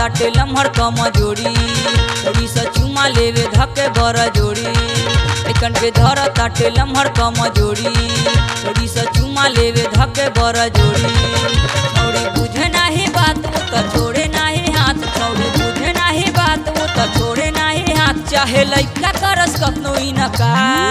ताटे लम्हर कम जोड़ी जोड़ी से चुमा लेवे धके बर जोड़ी एकन के धर ताटे लम्हर कम जोड़ी जोड़ी से चुमा लेवे धके बर जोड़ी छौड़ी बुझे नाही बात वो तो छोड़े नाही हाथ छौड़ी बुझे नाही बात वो तो छोड़े नाही हाथ चाहे लइका करस कतनो इनका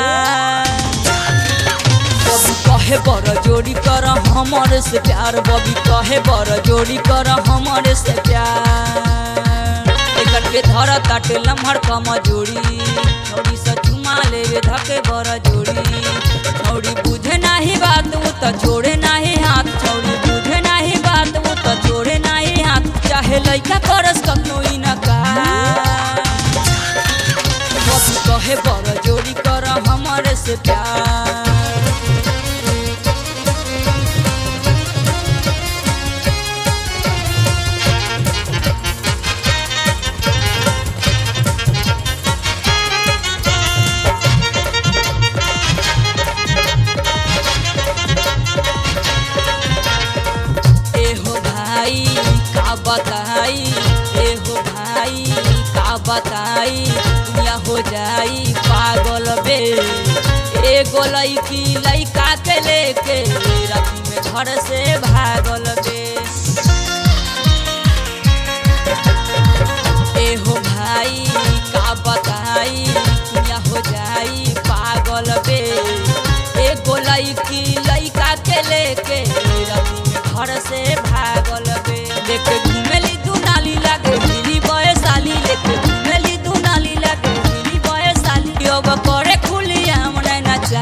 बबी कहे बर जोड़ी कर हमरे से प्यार बबी कहे बर जोड़ी कर हमरे से प्यार एकर के धर ताटे लम्हर कम जोड़ी छौड़ी से चुमा लेवे धके बर जोड़ी छौड़ी बुझे नाही बात वो तो छोड़े नाही हाथ छौड़ी बुझे नाही बात वो तो छोड़े नाही हाथ चाहे लइका करस कतनो इनका बबी कहे बर जोड़ी कर हमरे से प्यार एहो भाई का बताई एहो भाई का बताई दुनिया हो जाई पागल बे एगो लड़की लड़का के लेके राती में घर से भागल बे एहो भाई का बताई दुनिया हो जाई पागल बे एगो लड़की लड़का के लेके राती में घर से भागल बे लेके घूमेली दू नाली लागे मिली बयसाली लेके घूमेली दू नाली लागे मिली बयसाली अब करे खुलिया मने नचा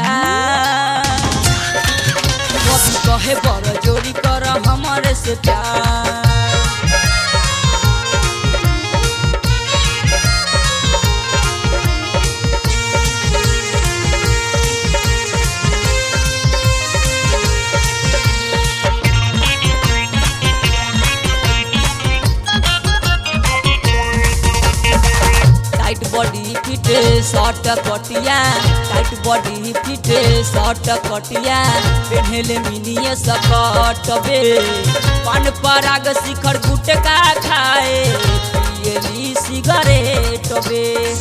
बबी कहे बर जोड़ी कर हमरे से प्यार टाइट बॉडी फिट शॉर्ट कटिया टाइट बॉडी फिट शॉर्ट कटिया पेन्हले मिनिए सकट बे पान पराग शिखर गुटका खाए पियली सिगरेट बे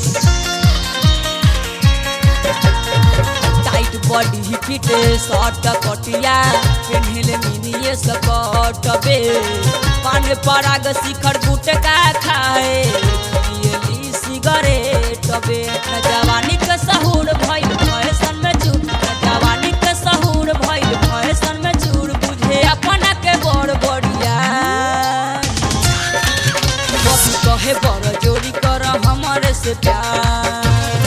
टाइट बॉडी फिट शॉर्ट कटिया पेन्हले मिनिए सकट बे पान पराग शिखर गुटका खाए पियली सिगरेट बे न जवानी के सहूर भइल फैशन में चूर न जवानी के सहूर भइल फैशन में चूर बुझे अपना के बड़ बढ़िया बबी कहे बड़ जोड़ी कर हमरे से प्यार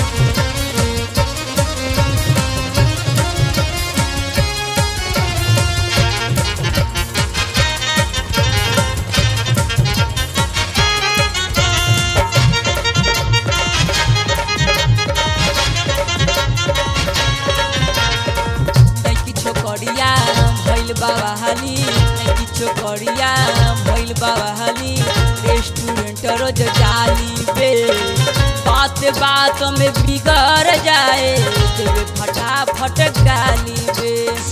नैकी छोकरिया भैल बाबा हाली नैकी छोकरिया भैल बाबा हाली रेस्टोरेंट रोज जाली बे बात बात में बिगड़ जाए तेरे फटाफट गाली बे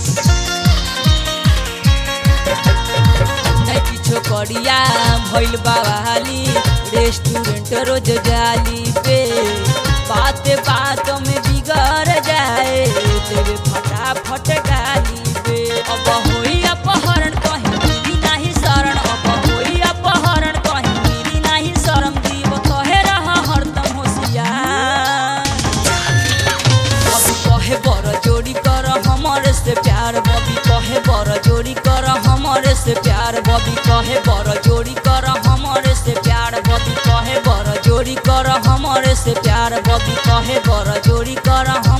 नैकी छोकरिया भैल बाबा हाली रेस्टोरेंट रोज जाली बे बात बात में बिगड़ जाए तेरे फटाफट गाली बे अब होई अपहरण कहीं मिली नाही शरण अब होई अपहरण कहीं मिली नाही शरम दीव कहे रहा हरदम होशियार बबी कहे बर जोड़ी कर हमरे से प्यार बबी कहे बर जोड़ी कर हमरे से प्यार बबी कहे बर जोड़ी कर हमरे से प्यार बबी कहे बर जोड़ी कर हमरे से प्यार बबी कहे बर जोड़ी कर हम